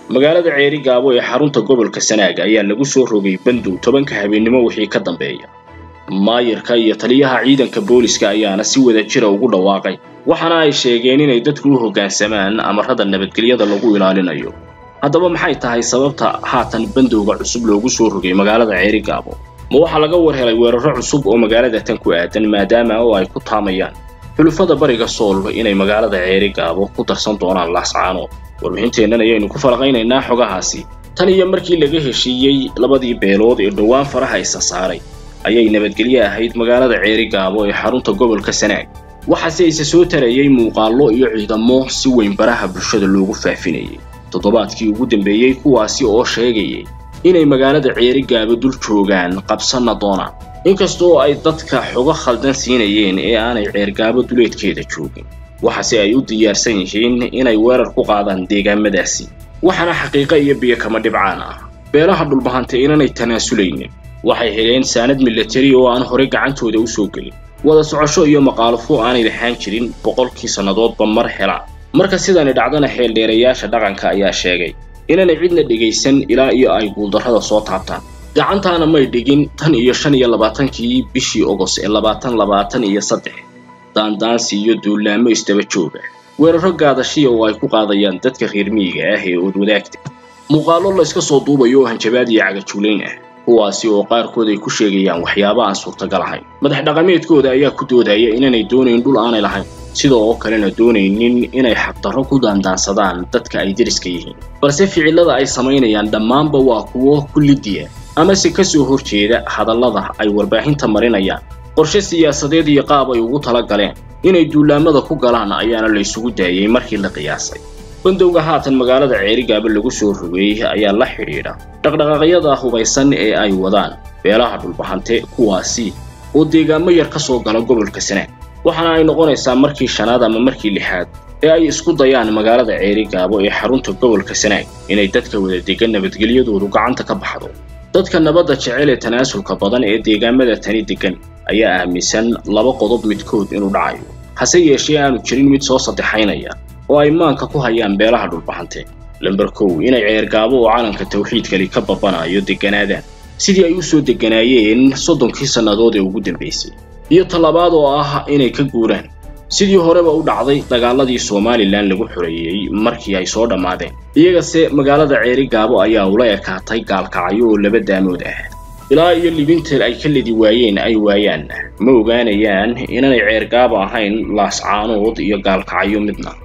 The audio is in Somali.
magaalada ceeri gaabo ee xarunta gobolka sanaag ayaa lagu soo rogay bandow tobanka habeennimo wixii ka dambeeya maayirka iyo taliyaha ciidanka booliska ayaana si wada jira ugu dhawaaqay waxaana ay sheegeen inay dadku u hoggaansamaan amarada nabadgelyada lagu ilaalinayo haddaba maxay tahay sababta haatan bandowga cusub loogu soo rogay magaalada ceeri gaabo ma waxaa laga war helay weeraro cusub oo magaalada tan ku aadan maadaama oo ay ku taamayaan xulufada bariga sool inay magaalada ceeri gaabo ku darsan doonaan laascaanood warbixinteennan ayaynu ku falaqaynaynaa xogahaasi tan iyo markii laga heshiiyey labadii beelood ee dhowaan faraha isa saaray ayay nabadgelye ahayd magaalada ceeri gaabo ee xarunta gobolka sanaag waxaase isa soo tarayey muuqaallo iyo ciidamo si weyn baraha bulshada loogu faafinayay toddobaadkii ugu dambeeyey kuwaasi oo sheegayay inay magaalada ceeri gaabo dul joogaan qabsanna doonaan inkastoo ay dadka xogo khaldan siinayeen ee aanay ceergaabo duleedkeeda joogin waxaase ay u diyaarsan yihiin inay weerar ku qaadaan deegaamadaasi waxaana xaqiiqo iyo biyo kama dhibcaan ah beelaha dhulbahanta inanay tanaasulaynin waxay heleen saanad milatari oo aan horey gacantooda u soo gelin wada socosho iyo maqaalufo aanay lahaan jirin boqolkii sannadoodba mar helaan marka sidani dhacdana xeeldheerayaasha dhaqanka ayaa sheegay inaanay cidna dhegaysan ilaa iyo ay guuldarrada soo taabtaan gacantaana may dhigin tan iyo shan iyo labaatankii bishii ogos ee labaatan labaatan iyo saddex daandaansi iyo duulaamo isdaba jooga weeraro gaadashiya oo ay ku qaadayaan dadka reer miyiga ah ee oodwadaagta muuqaallo la iska soo duubayo oo hanjabaad iyo cagajuulayn ah kuwaasi oo qaarkood ay ku sheegayaan waxyaaba aan suurtagal ahayn madax dhaqameedkooda ayaa ku doodaya inaanay doonayn dhul aanay lahayn sidoo oo kalena doonaynin inay xaqdarro ku daandaansadaan dadka ay deriska yihiin balse ficillada ay samaynayaan dhammaanba waa kuwo kullidiya amase ka soo horjeeda hadallada ay warbaahinta marinayaan qorshe siyaasadeed iyo qaab ay ugu tala galeen inay duulaamada ku galaan ayaana la isugu daayey markii la qiyaasay bandowga haatan magaalada ceerigaaba lagu soo rogay ayaa la xidhiidha dhaqdhaqaaqyada hubaysan ee ay wadaan beelaha dhulbahante kuwaasi oo deegaamo yar ka soo gala gobolka sanaag waxaana ay noqonaysaa markii shanaad ama markii lixaad ee ay isku dayaan magaalada ceeri gaabo ee xarunta gobolka sanaag inay dadka wada degan nabadgelyadoodu gacanta ka baxdo dadka nabadda jecel ee tanaasulka badan ee deegaamada tani degan ayaa aaminsan laba qodob midkood inuu dhacayo hase yeeshee aanu jirin mid soo saddexaynaya oo ay maanka ku hayaan beelaha dhulbahante lamber kow inay ceergaabo oo calanka tawxiidkali ka babanayo degganaadaan sidii ay u soo degganaayeen soddonkii sannadood ee ugu dambaysay iyo tallabaad oo ah inay ka guuraan sidii horeba u dhacday dagaaladii somalilan lagu xoreeyey markii ay soo dhammaadeen iyagase magaalada ceeri gaabo ayaa ula ekaatay gaalkacyo oo laba daamood ah ilaa iyo libinteed ay ka ledi waayeen ay waayaan ma ogaanayaan inaanay ceergaabo ahayn laascaanood iyo gaalkacyo midna